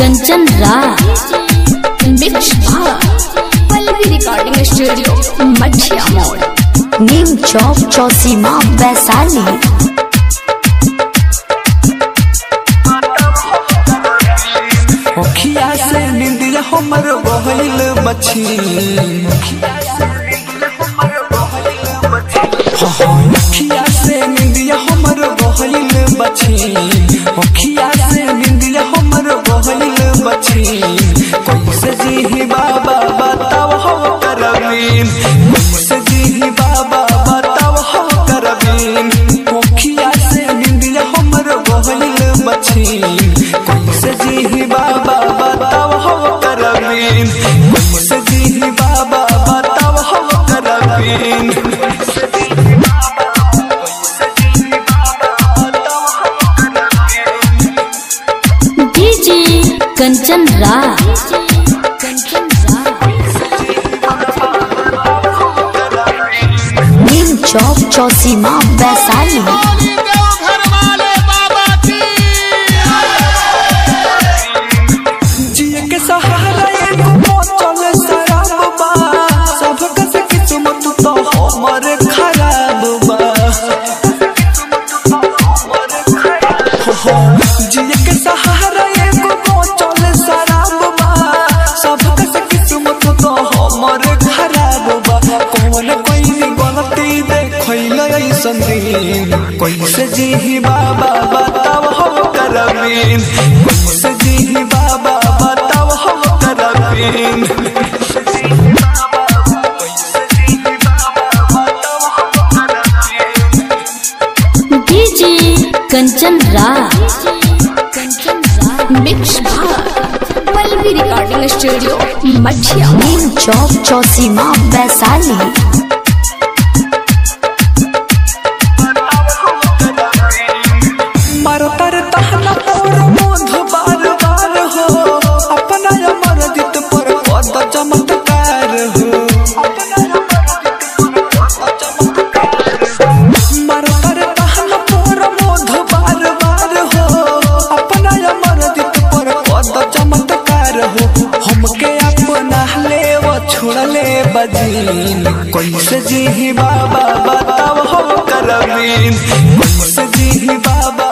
Kanchan Raj mix Pallavi recording studio Mathiya मोड़ नीम चौक चौसीमा वैशाली मुखिया से निंदिया हमर बहल बची मुखिया से निंदिया हमर बहल बची मुखिया से निंदिया हमर बहल बची कैसे जी बाबा बताओ हो करबीन कैसे जी बाबा बताओ हो करबीन मुखिया से निंदिया हमर बहल बची कैसे जी बाबा बताओ हो करबीन कैसे जी बाबा बताओ हो करबीन डीजे कंचन राज नीम चौक चौसीमा वैशाली जिए के सहारा एगो बोतल शराब बा सबका से किस्मत तो हमर खराब बा जिए के सहारा एगो बोतल शराब बा सबका से किस्मत तो हमर खराब बा कौन कोई गलती देखैल ऐसन दिन कैसे जी बाबा बताओ हो करबीन कैसे जी बाबा बताओ हो करबीन DJ Kanchan Raj mix Pallavi recording studio Mathiya नीम चौक चौसीमा वैशाली मारो तर तहना और मोध बार बार हो अपना अमर दित पर पद चमत्कार हो मारो तर तहना और मोध बार बार हो अपना अमर दित पर पद चमत्कार हो हमके अपना ले वो छोड़ले बजीन कैसे जी बाबा बताओ हो करबीन कैसे जी बाबा